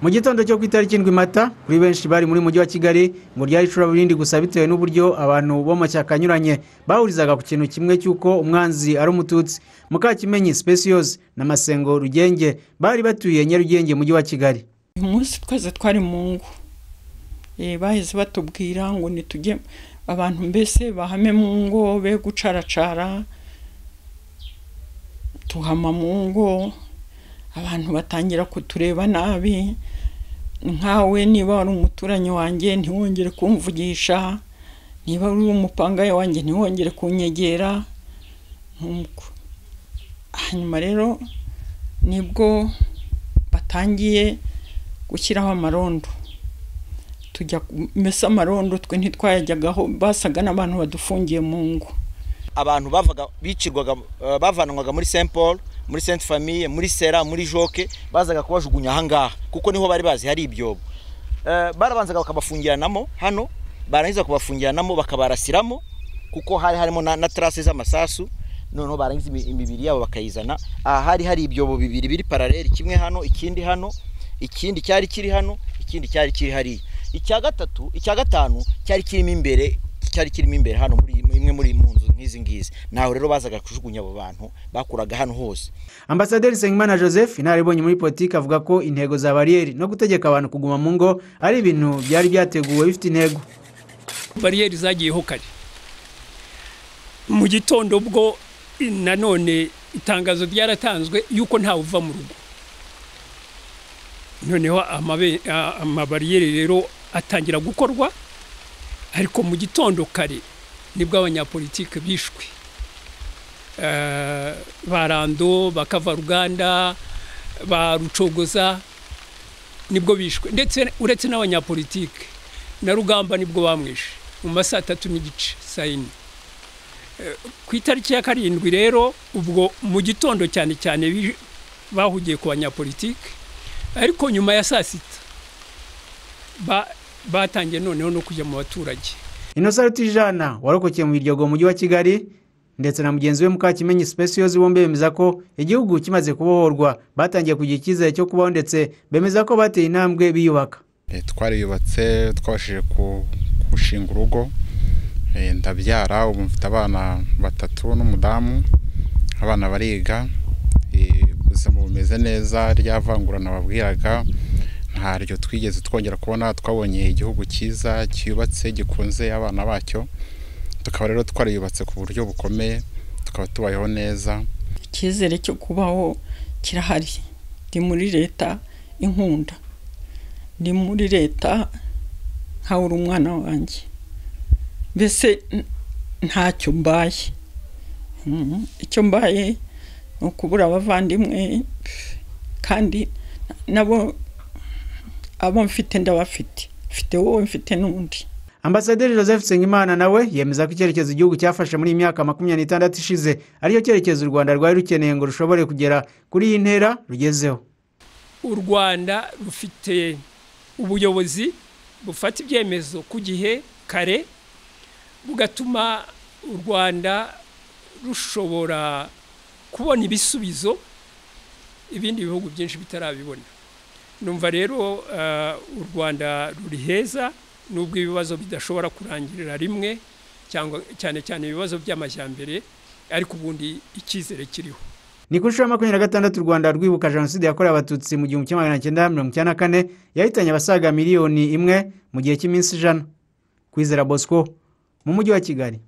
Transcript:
mu gitondo cyo ku itariki indwi mata kuri benshi bari muri mujyi wa kigali ngo ryari icuraburindi gusa bitewe n'uburyo abantu b'amashyaka anyuranye bahurizaga ku kintu kimwe cy'uko umwanzi ari umututsi mukakimenyi sipesiyozi na masengo rugenge bari batuye nyarugenge mujyi wa kigali uyu munsi twese twari mu ngo bahise batubwira ngo ntitujye abantu mbese bahame mu ngo be gucaracara tuhama mu ngo abantu batangira kutureba nabi nkawe niba wari umuturanyi wanjye ntiwongere kumvugisha niba uri umupangaye wanjye ntiwongere kunyegera nk'uko hanyuma rero nibwo batangiye gushyiraho amarondo tujya kumesa amarondo twe ntitwayajyagaho basaga n'abantu badufungiye mu ngo abantu bavaga bicirwaga bavanwaga muri saint paul muri saint famille muri sera muri joke bazaga kubajugunya ahangaha kuko niho bari bazi hari ibyobo barabanzaga bakabafungiranamo hano barangiza kubafungiranamo bakabarasiramo kuko hari harimo na tarase z'amasasu noneho barangiza imibiri yabo bakayizana aha hari hari ibyobo bibiri biri parareri kimwe hano ikindi hano ikindi cyari kiri hano ikindi cyari kiri hariya icya gatatu icya gatanu cyari kirimo imbere cyari kirimo imbere hano muri imwe muri mu nzu nk'izi ngizi ntaho rero bazaga kujugunya abo bantu bakuraga hano hose ambasaderi nsengimana joseph inararibonye muri politiki avuga ko intego za bariyeri no gutegeka abantu kuguma mu ngo ari ibintu byari byateguwe bifite intego bariyeri zagiyeho kare mu gitondo ubwo nanone itangazo ryaratanzwe yuko ntawe uva mu rugo noneho amabariyeri rero atangira gukorwa ariko mu gitondo kare nibwo abanyapolitike bishwe barando bakava ruganda barucogoza nibwo bishwe ndetse uretse n'abanyapolitike na rugamba nibwo bamwishe mu ma saa tatu n'igice saa yine ku itariki ya karindwi rero ubwo mu gitondo cyane cyane bahugiye ku banyapolitike ariko nyuma ya saa sita batangiye noneho no kujya mu baturage inosariti jana warokokeye mu biryogo mujyi wa kigali ndetse na mugenzi we mukakimenyi sipesiyozi bombi bemeza ko igihugu kimaze kubohorwa batangiye kugira icyizere cyo kubaho ndetse bemeza ko bateye intambwe biyubaka twariyubatse twabashije gushinga urugo ndabyara ubu mfite abana batatu n'umudamu abana bariga ubuzima bumeze neza rya vangurana babwiraga ntaryo twigeze twongera kubona twabonye igihugu cyiza cyubatse gikunze abana bacyo tukaba rero twariyubatse ku buryo bukomeye tukaba tubayeho neza icyizere cyo kubaho kirahari ndi muri leta inkunda ndi muri leta nkawe uri umwana wanjye mbese ntacyo mbaye icyo mbaye ni ukubura abavandimwe kandi nabo abo mfite ndabafite mfite wowe mfite n'undi ambasaderi joseph nsengimana nawe yemeza ko icyerekezo igihugu cyafashe muri iyi myaka makumyabiri n'itandatu ishize ariyo cyerekezo u rwanda rwari rukeneye ngo rushobore kugera kuri iyi ntera rugezeho u rwanda rufite ubuyobozi bufata ibyemezo ku gihe kare bugatuma u rwanda rushobora kubona ibisubizo ibindi bihugu byinshi bitarabibona numva rero u rwanda ruri heza nubwo ibibazo bidashobora kurangirira rimwe cyangwa cyane cyane ibibazo by'amajyambere ariko ubundi icyizere kiriho ni ku nshuro ya makumyabiri na gatandatu u rwanda rwibuka jenoside yakorewe abatutsi mu gihumbi kimwe magana cyenda mirongo icyenda na kane yahitanye abasaga miliyoni imwe mu gihe cy'iminsi ijana kwizera bosco mu mujyi wa kigali